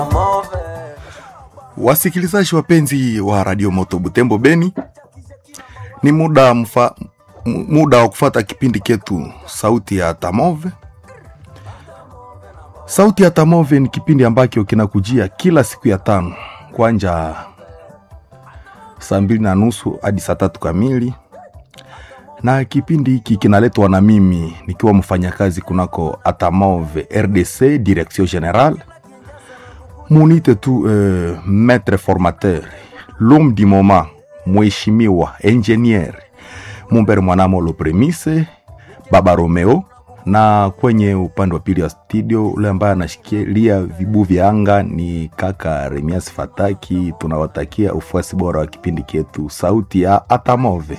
Wasikilizaji wapenzi wa Radio Moto Butembo Beni, ni muda mfa, mu- muda wa kufata kipindi ketu Sauti ya Tamove. Sauti ya Tamove ni kipindi ambacho kinakujia kila siku ya tano kwanja saa mbili na nusu hadi saa tatu kamili, na kipindi hiki kinaletwa na mimi nikiwa mfanyakazi kunako Atamove RDC Direction Generale munite tu euh, maître formateur l'homme du moment mheshimiwa engineer mumbere mwanamolo premise baba romeo na kwenye upande wa pili wa studio ule ambaye anashikilia vibu vya anga ni kaka remias fataki tunawatakia ufuasi bora wa kipindi chetu sauti ya atamove